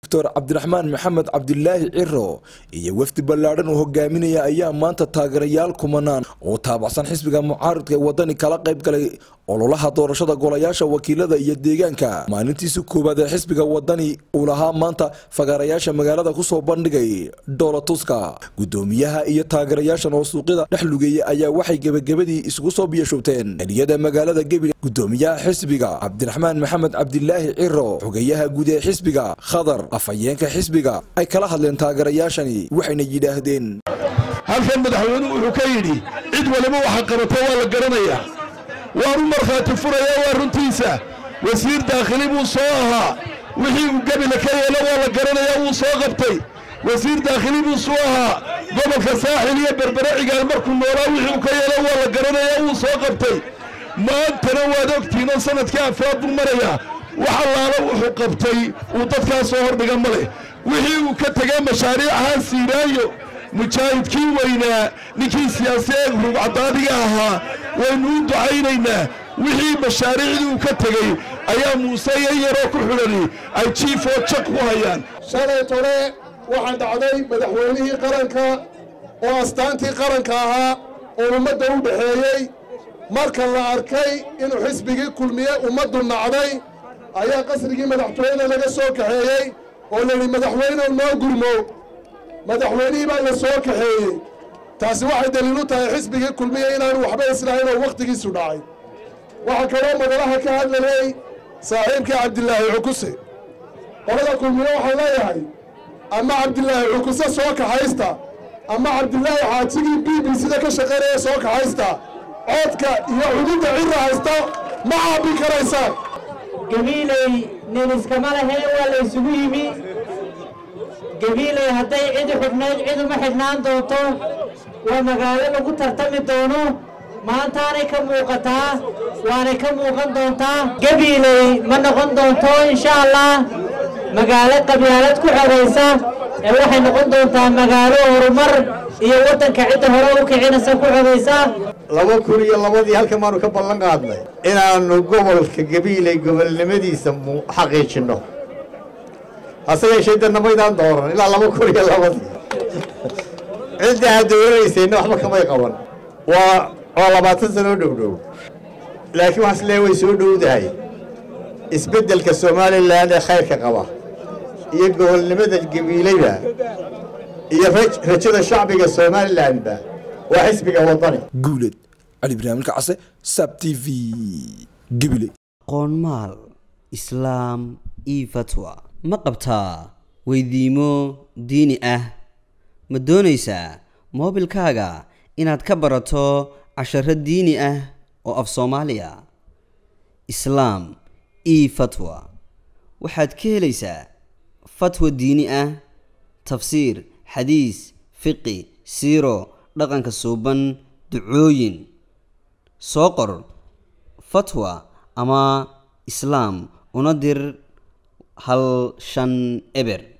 doctor cabdiraxmaan maxamed cabdilaahi ciro iyo wafdi ballaadhan uu hogaaminaya ayaa maanta taageerayaal kumanaan oo taabacsan xisbiga mucaaridka ee wadani kala qayb galay ololaha doorashada golayaasha wakiilada iyo deegaanka maalintiisi koowaad ee xisbiga wadani uu lahaa maanta fagaarayaasha magaalada kusoo bandhigay dhoolatuska gudoomiyaha iyo taageerayaashan oo suuqyada dhex lugeeyay ayaa waxay gebagabadii isugu soo biyashubteen eriyada magaalada gebil gudoomiyaha xisbiga cabdiraxmaan maxamed cabdilaahi ciro xogeyaha guud ee xisbiga khadar afhayeenka xisbiga ay kala hadleen taageerayaashani waxayna yidhaahdeen halkan madaxweynuhu wuxuu ka yidhi cid waliba waxa qabato waa la garanayaa waan u markhaati furayaa waa runtiisa wasiir daakhili buu soo ahaa wixii uu gebila ka yeelo waa la garanayaa wuu soo qabtay wasiir daakhili buu soo ahaa gobolka saaxil iyo berbere cigaal markuu noolaa wixii uu ka yeelo waa la garanayaa wuu soo qabtay maantana waad ogtiinoo sanadkii afraad buu marayaa wax allaala wuxuu qabtay uu dadkaa soo hordhiga ma leh wixii uu ka tegay mashaariic ahaan siiraayo mujaahidkii weynaa ninkii siyaasiyeed rugcadaadiga ahaa waynu u ducaynaynaa wixii mashaariicdii uu ka tegey ayaa muuse iyo yaroo ku xidhani ay jiifoo jaq ku hayaan shalay tole waxaa dhacday madaxweynihii qaranka oo astaantii qaranka ahaa oo ummadda u dhexeeyey marka la arkay inuu xisbigii kulmiye ummaddu nacday ayaa qasrigii madaxtooyada laga soo kaxeeyey oo layidhi madaxweynew noo gurmo madaxweynihii baa la soo kaxeeyey taasi waxay daliil u tahay xisbigii kulmiye inaanu waxba islahayn oo wakhtigiisu dhacay waxaa kaloo madalaha ka hadlayey saaxiibkii cabdilaahi cukuse qolada kulmiye waxaan leeyahay ama cabdilaahi cukuse soo kaxaysta ama cabdilaahi xaajigii b b sida ka shaqaynaya soo kaxaysta codka iyo cududda cira haysta ma caabin karaysaan gabiiley nin iskama lahee waa la ysugu yimi gabiiley hadday cidi xidhnayd cid uma xidhnaan doonto waa magaalo lagu tartami doono maantaanay ka muuqataa waanay ka muuqan doontaa gabiiley ma noqon doonto insha allah magaalo qabyaalad ku xoraysa ee waxay noqon doontaa magaalo horumar iyo waddanka cidda hore u kicinaysa ku xoraysa laba kun iyo labadii halkan baanu ka ballan qaadnay inaannu gobolka gabiiley gobolnimadiisa xaqiijinno hase yeeshee danna maydaan dooran ilaa laba kun iyo labadii cidda aad dooranaysayna waxba kamay qaban waa waa labaatan sanoo dhowdhow laakiin waxaas lee way soo dhowdahay isbeddelka somalilan ee khayrka qaba iyo gobolnimada gabiileyba iyo rajada shacbiga somalilanba waa xisbiga wadani guuled cali barnaamilka case sab t v gebile qoonmaal islaam io fatwa ma qabtaa weydiimo diini ah ma doonaysaa moobilkaaga inaad ka barato casharo diini ah oo af soomaaliya islaam io fatwa waxaad ka helaysaa fatwa diini ah tafsiir xadiis fiqi siiro dhaqanka suuban ducooyin soo qor fatwa ama islaam una dir hal shan eber